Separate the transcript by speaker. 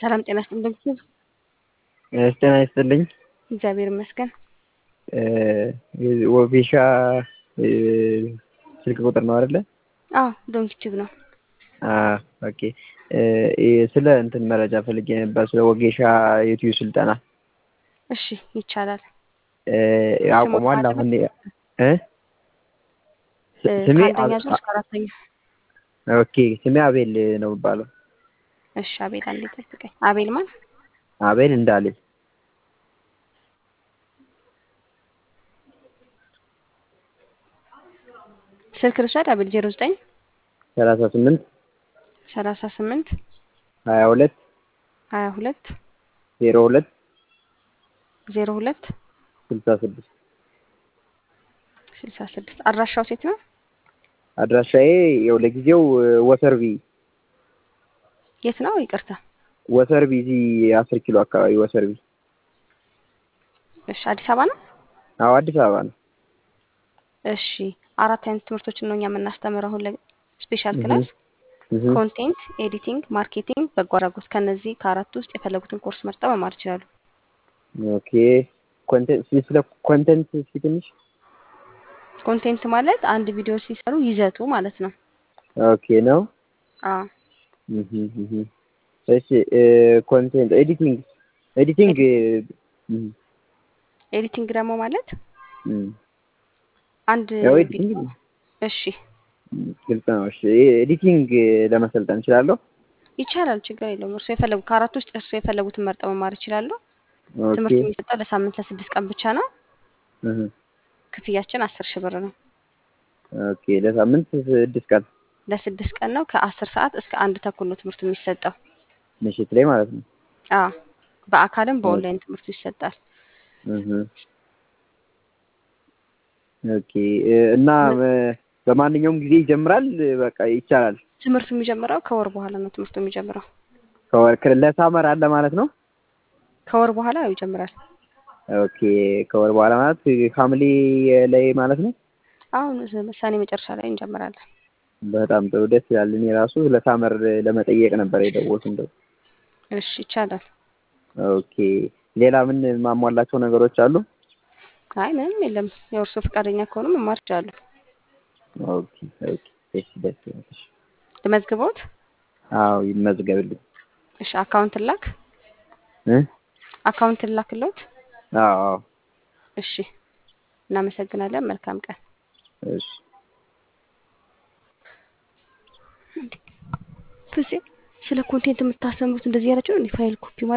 Speaker 1: ሰላም ጤና ይስጥልኝ።
Speaker 2: ጤና ይስጥልኝ።
Speaker 1: እግዚአብሔር ይመስገን።
Speaker 2: ወጌሻ ስልክ ቁጥር ነው አይደለ?
Speaker 1: አዎ ዶንኪቲቭ ነው።
Speaker 2: ኦኬ። ስለ እንትን መረጃ ፈልጌ ነበር፣ ስለ ወጌሻ ዩቲዩብ ስልጠና።
Speaker 1: እሺ ይቻላል።
Speaker 2: አቁሟል አሁን እ ስሜ
Speaker 1: ከአንደኛ ዙር እስከ አራተኛ።
Speaker 2: ኦኬ ስሜ አቤል ነው የሚባለው።
Speaker 1: እሺ አቤል አንዴ ጠብቀኝ። አቤል ማን?
Speaker 2: አቤል እንዳለ
Speaker 1: ስልክ ልውሰድ። አቤል ዜሮ ዘጠኝ
Speaker 2: ሰላሳ ስምንት
Speaker 1: ሰላሳ ስምንት
Speaker 2: ሀያ ሁለት
Speaker 1: ሀያ ሁለት
Speaker 2: ዜሮ ሁለት
Speaker 1: ዜሮ ሁለት
Speaker 2: ስልሳ ስድስት
Speaker 1: ስልሳ ስድስት አድራሻው ሴት ነው።
Speaker 2: አድራሻዬ ያው ለጊዜው ወሰርቢ
Speaker 1: የት ነው? ይቅርታ
Speaker 2: ወሰርቢ እዚህ አስር ኪሎ አካባቢ ወሰርቢ።
Speaker 1: እሺ አዲስ አበባ ነው።
Speaker 2: አዎ አዲስ አበባ ነው።
Speaker 1: እሺ አራት አይነት ትምህርቶችን ነው እኛ የምናስተምረው አሁን ለስፔሻል ክላስ ኮንቴንት፣ ኤዲቲንግ፣ ማርኬቲንግ፣ በጎ አድራጎት። ከነዚህ ከአራት ውስጥ የፈለጉትን ኮርስ መርጠው መማር ይችላሉ።
Speaker 2: ኦኬ ኮንቴንት ስለ ኮንቴንት እስኪ ትንሽ
Speaker 1: ኮንቴንት ማለት አንድ ቪዲዮ ሲሰሩ ይዘቱ ማለት ነው።
Speaker 2: ኦኬ ነው።
Speaker 1: አዎ
Speaker 2: እሺ ኮንቴንት ኤዲቲንግ ኤዲቲንግ
Speaker 1: ኤዲቲንግ ደግሞ ማለት አንድ
Speaker 2: ያው
Speaker 1: ቪዲዮ
Speaker 2: ኤዲቲንግ
Speaker 1: እሺ
Speaker 2: ግልጽ ነው። እሺ ኤዲቲንግ ለመሰልጠን እችላለሁ?
Speaker 1: ይቻላል፣ ችግር የለውም። እርሱ የፈለጉ ከአራት ውስጥ እርሱ የፈለጉትን መርጠው መማር ይችላሉ።
Speaker 2: ኦኬ
Speaker 1: ትምህርት የሚሰጠው ለሳምንት ለስድስት ቀን ብቻ ነው።
Speaker 2: እህ
Speaker 1: ክፍያችን አስር ሺህ ብር ነው።
Speaker 2: ኦኬ ለሳምንት ስድስት ቀን
Speaker 1: ለስድስት ቀን ነው። ከአስር ሰዓት እስከ አንድ ተኩል ነው ትምህርቱ የሚሰጠው።
Speaker 2: ምሽት ላይ ማለት ነው።
Speaker 1: አዎ በአካልም በኦንላይን ትምህርቱ ይሰጣል።
Speaker 2: እህ ኦኬ እና በማንኛውም ጊዜ ይጀምራል? በቃ ይቻላል።
Speaker 1: ትምህርቱ የሚጀምረው ከወር በኋላ ነው። ትምህርቱ የሚጀምረው
Speaker 2: ከወር ለሳመር አለ ማለት ነው።
Speaker 1: ከወር በኋላ ያው ይጀምራል።
Speaker 2: ኦኬ ከወር በኋላ ማለት ሐምሌ ላይ ማለት ነው።
Speaker 1: አሁን ሰኔ መጨረሻ ላይ እንጀምራለን።
Speaker 2: በጣም ጥሩ ደስ ይላል። እኔ ራሱ ለሳመር ለመጠየቅ ነበር የደወልኩት እንደው።
Speaker 1: እሺ ይቻላል።
Speaker 2: ኦኬ ሌላ ምን ማሟላቸው ነገሮች አሉ?
Speaker 1: አይ ምንም የለም። የእርሶ ፈቃደኛ ከሆኑ መማር ይችላሉ።
Speaker 2: ኦኬ ኦኬ እሺ ደስ ይላል። እሺ
Speaker 1: ልመዝግቦት?
Speaker 2: አዎ ይመዝገብልኝ።
Speaker 1: እሺ አካውንት ላክ
Speaker 2: እ
Speaker 1: አካውንት ላክሎት?
Speaker 2: አዎ አዎ
Speaker 1: እሺ እናመሰግናለን። መልካም ቀን።
Speaker 2: እሺ
Speaker 1: ፍፄ ስለ ኮንቴንት የምታስተምሩት እንደዚህ ያላችሁ ነው ፋይል ኮፒ